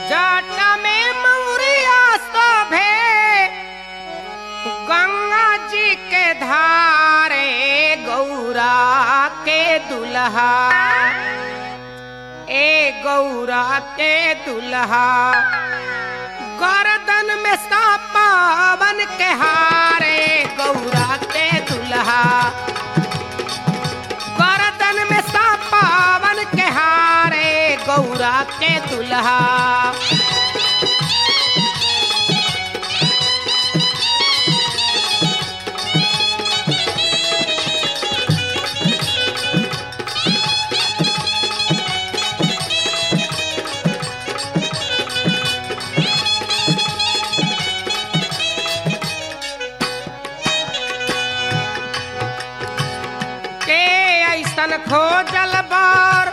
जाटा में मौरिया शोभे गंगा जी के धारे गौरा के दुल्हा ए गौरा के दुल्हा गर्दन में सापावन के हारे गौरा के दुल्हा गर्दन में सापावन के हारे गौरा के दुल्हा के ऐसन खोजल बार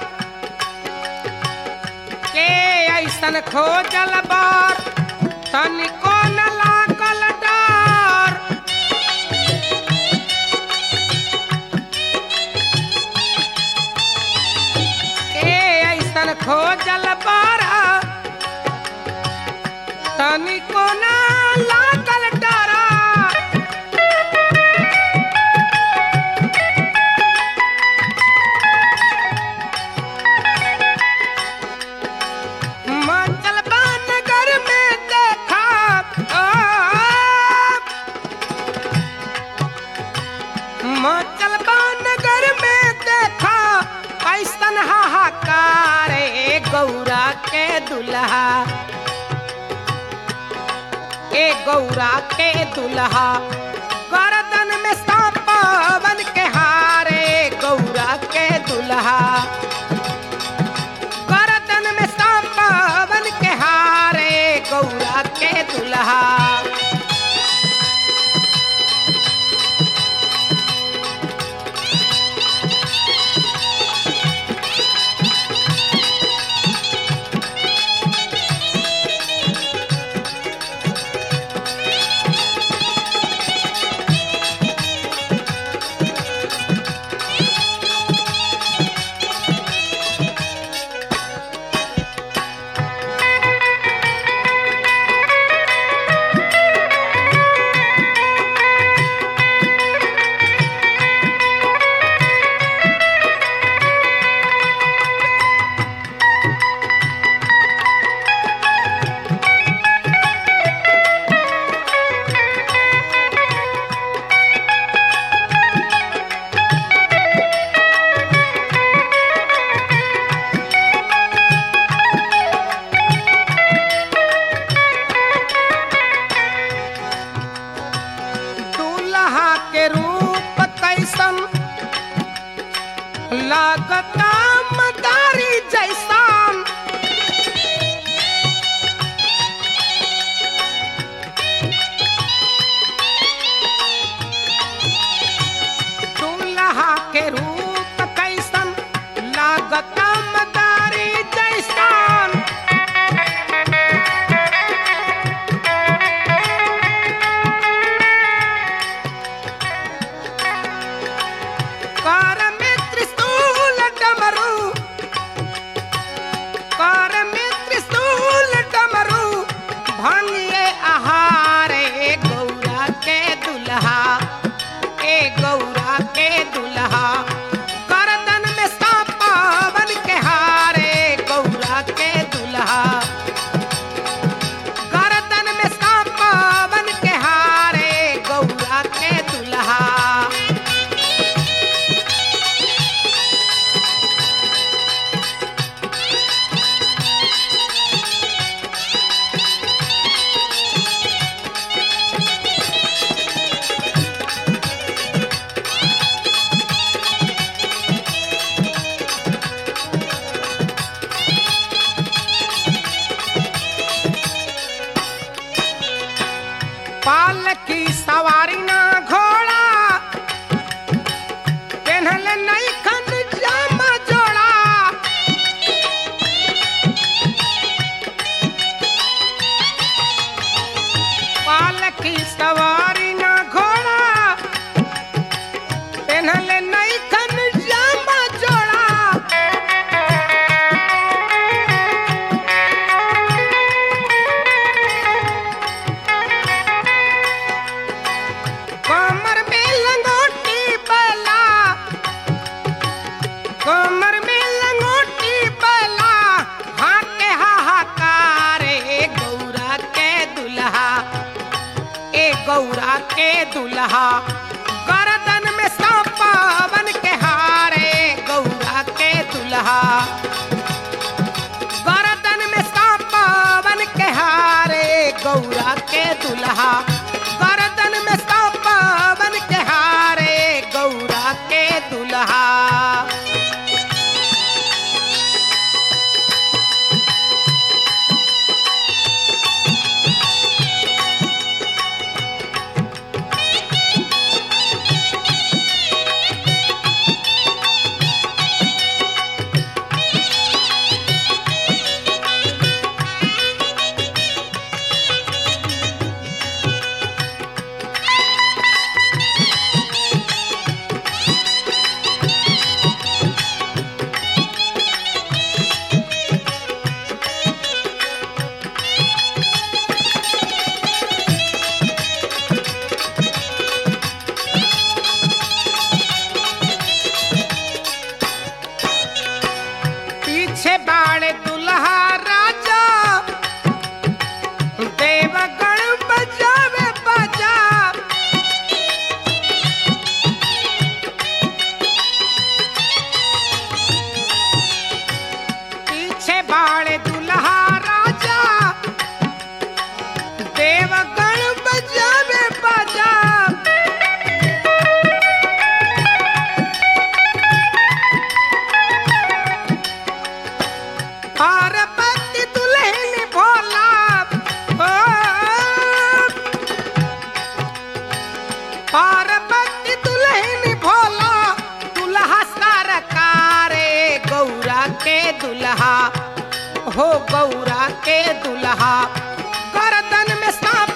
के ऐसन खोजल बार तनिको न लागल डर के ऐसन खोजल बार तनिको न लागल डर मंगलबा नगर में देखा आ, मंगलबा नगर में देखा ऐसन हाहाकार ए गौरा के दुल्हा ए गौरा के दुल्हा गर्दन में सांपावन के हारे गौरा के दुल्हा गर्दन में सांपावन के हारे गौरा के दुल्हा दुल्हा गर्दन में सांपावन के हारे गौरा के दुल्हा गर्दन में सांपावन के हारे गौरा के दुल्हा गर्दन में सांपावन के हारे गौरा के दुल्हा पीछे बाड़े दुल्हा राजा देवगण बजावे बाजा पीछे बाड़े दुल्हा राजा देवगण बजावे बाजा पार्वती दुल्हन भोला ओ, पार्वती दुल्हन भोला दुल्हा सरकारे गौरा के दुल्हा हो गौरा के दुल्हा गर्दन में सांप